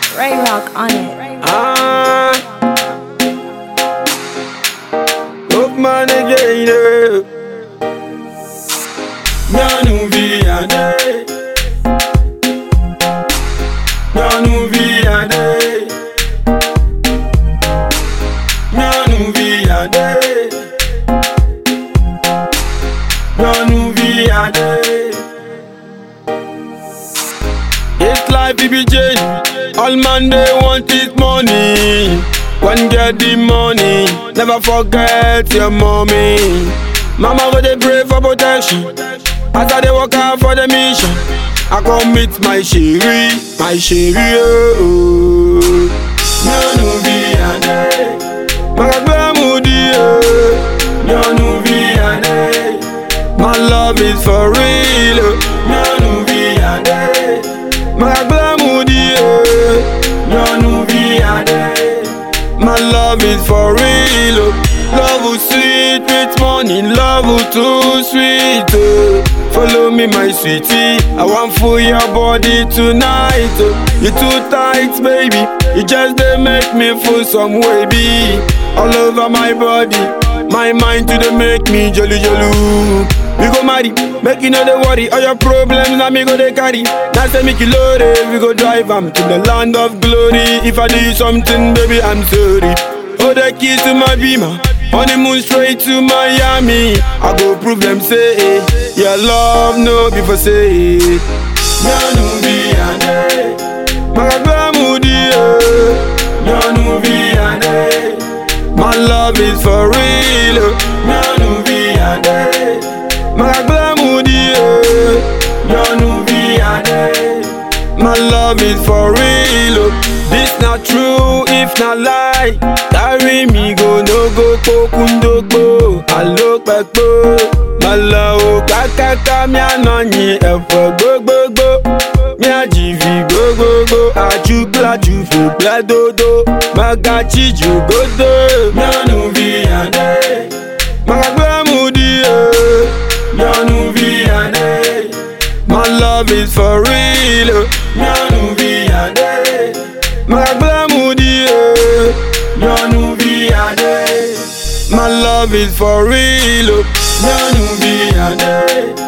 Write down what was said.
Ray Rock on it. Ah, look man again. eh. Nyanu viade, nyanu viade, nyanu viade, nyanu viade. It's life, BBJ. All man they want is money. One get the money, never forget your mommy. Mama go they pray for protection. As I they work out for the mission, I come meet my chérie, my chérie. Oh, Nyanu viade, magagbe mudi. oh. Nyanu viade, my love is for real. oh. Nyanu viade. Magagbe mudi. oh. Nyanu viade. My love is for real. oh. Love will sweet with money, love will too sweet. Oh. Follow me, my sweetie. I want for your body tonight. Oh. You too tight, baby. You just they make me feel some way, be all over my body. My mind to the make me jolly jolly. We go marry, make you know the worry. All your problems, now me go they carry. Now say make you load it, we go drive 'em to the land of glory. If I do something, baby, I'm sorry. Hold the keys to my beamer. Honeymoon straight to Miami. I go prove them say eh, your love no be for say. eh. Nyanu viade, magagbe mudi eh. Nyanu viade, my love is for real. oh. Nyanu viade, magagbe mudi eh. Nyanu viade. My love is for real. oh. This not true, if not lie. Carry me go no go pokundogbo. I look back My love kakaka mi anọyin ẹ̀fọ́ gbogbogbò. Mi àjìfì gbogbogbò. Àjùgbà jùfò gbàdodo. Magachi jùgòdò. Mianu viade. Magagbe mudi o. Mianu viade. My love is for real. oh. Nyanu viade. Magagbe mudi oh. Nyanu viade. My love is for real. oh. Nyanu viade.